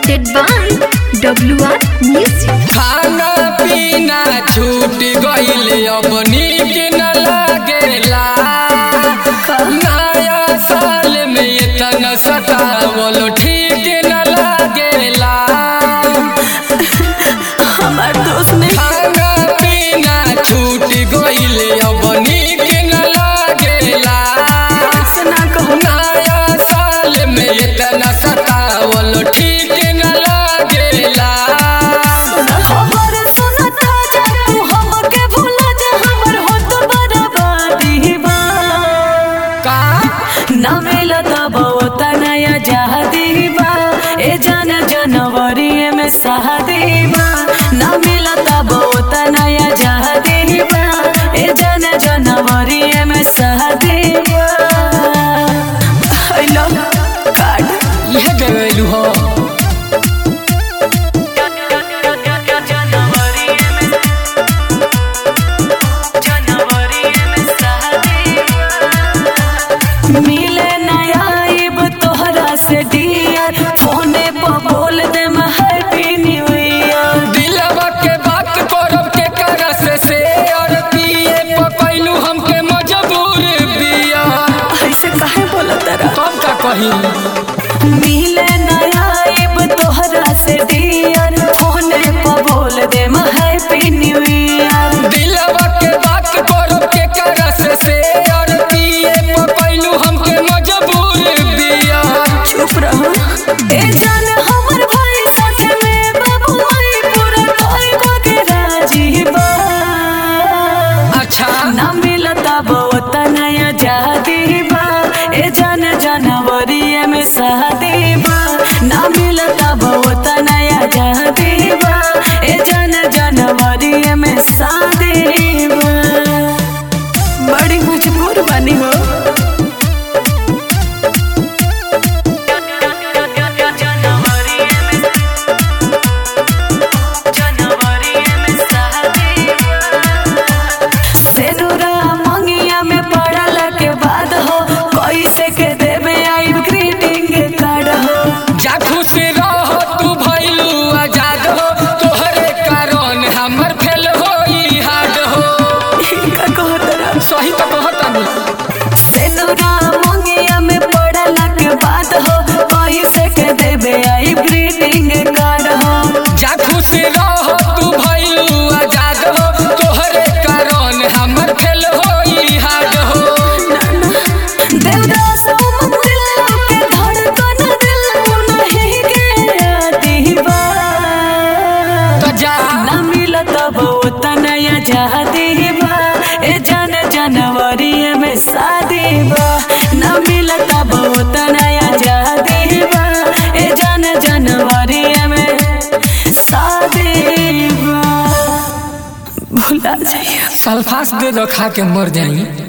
presented by WR Music. खाना पीना छूट गईल अब नीक न लागेला नया साल में इतना सतावल ठीक न लागेला हमार दोस्त ने खाना पीना छूट गईल अब नीक न लागेला ऐसा कहो नया साल में इतना सतावल ठीक न लागेला खबर सुनता जा तू हमके भूला जा हमर होत बर्बादी बा का ना मिलता बहुत नया जहादी बा ए जन जनवरी में शादी बा ना मिलता बहुत नया जहादी बा ए जन जनवरी में शादी बा आई लव कार्ड यह देवेलू हो जनवरी में जनवरी में शादी मिले नया आइब तोहरा से डियर फोने पर बोल दे हैप्पी न्यू ईयर दिलवा के बात करब के करस से और पिए पकैलू हमके मजबूर बिया ऐसे काहे बोला तेरा कब का कही मिले नया आइब तोहरा से डियर फोने पर बोल दे हैप्पी न्यू ईयर दिलवा के बात करब के करस से और पिए पकैलू हमके मजबूर बिया चुप रहो ए जान हमर भाई साथे में बाबू माई पूरा कोई को के राजी बा अच्छा ना मिलता बहुत नया जहादी बा ए जन जनवरी में शादी बा ना मिलता बहुत नया जहादी बा ए जन जनवरी में शादी बा बड़ी मजबूर बनी हो जनवरी में जनवरी में शादी बा सेनुरा मंगिया में पड़ल के बाद हो कैसे के देवे आई ग्रीटिंग कार्ड हो जा खुश रह तू भइलू आजाद हो तोहरे कारण हमर फेल होई हार्ड हो इनका कहतरा सही तो कहता सेनुरा मंगिया में पड़ल के बाद हो कैसे के देवे आई ग्रीटिंग कार्ड हो जा खुश रह तू भइलू आजाद हो तोहरे कारण हमर फेल होई हार्ड हो देवदास मंदिर के धड़कन दिल नहीं के दीवा तो जा ना मिलत बहुत नया जहादी बा ए जन जनवरी में शादी बा ना मिलत बहुत नया जहादी बा ए जन जनवरी में शादी बा भुला जाइए सल्फास दे दो खा के मर जाई